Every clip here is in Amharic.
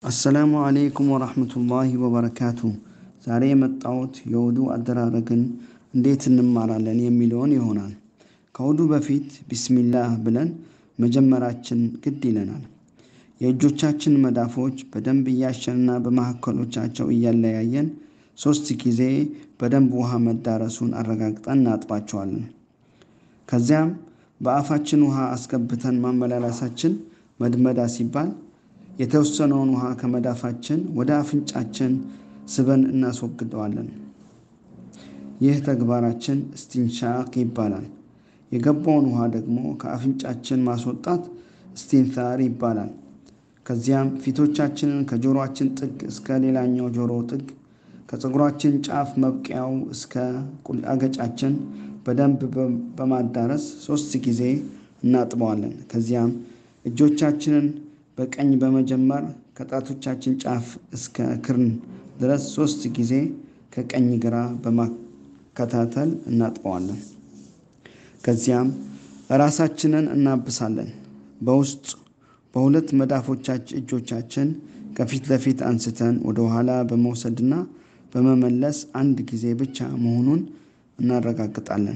አሰላሙ አሌይኩም ወራህመቱላሂ ወበረካቱ። ዛሬ የመጣሁት የውዱ አደራረግን እንዴት እንማራለን የሚለውን ይሆናል። ከውዱ በፊት ቢስሚላህ ብለን መጀመራችን ግድ ይለናል። የእጆቻችን መዳፎች በደንብ እያሸንና በመካከሎቻቸው እያለያየን ሶስት ጊዜ በደንብ ውሃ መዳረሱን አረጋግጠን እናጥባቸዋለን። ከዚያም በአፋችን ውሃ አስገብተን ማመላለሳችን መድመዳ ሲባል የተወሰነውን ውሃ ከመዳፋችን ወደ አፍንጫችን ስበን እናስወግደዋለን። ይህ ተግባራችን እስቲንሻቅ ይባላል። የገባውን ውሃ ደግሞ ከአፍንጫችን ማስወጣት እስቲንታር ይባላል። ከዚያም ፊቶቻችንን ከጆሮአችን ጥግ እስከ ሌላኛው ጆሮ ጥግ ከፀጉራችን ጫፍ መብቂያው እስከ አገጫችን በደንብ በማዳረስ ሶስት ጊዜ እናጥበዋለን። ከዚያም እጆቻችንን በቀኝ በመጀመር ከጣቶቻችን ጫፍ እስከ ክርን ድረስ ሶስት ጊዜ ከቀኝ ግራ በማከታተል እናጥበዋለን። ከዚያም ራሳችንን እናብሳለን። በውስጥ በሁለት መዳፎቻችን እጆቻችን ከፊት ለፊት አንስተን ወደ ኋላ በመውሰድና በመመለስ አንድ ጊዜ ብቻ መሆኑን እናረጋግጣለን።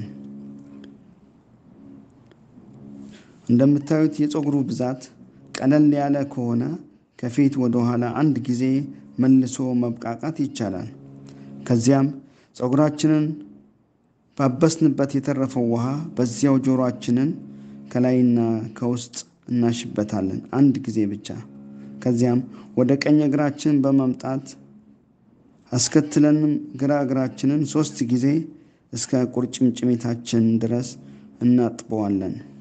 እንደምታዩት የፀጉሩ ብዛት ቀለል ያለ ከሆነ ከፊት ወደ ኋላ አንድ ጊዜ መልሶ መብቃቃት ይቻላል። ከዚያም ፀጉራችንን ባበስንበት የተረፈው ውሃ በዚያው ጆሮአችንን ከላይና ከውስጥ እናሽበታለን አንድ ጊዜ ብቻ። ከዚያም ወደ ቀኝ እግራችን በመምጣት አስከትለንም ግራ እግራችንን ሶስት ጊዜ እስከ ቁርጭምጭሚታችን ድረስ እናጥበዋለን።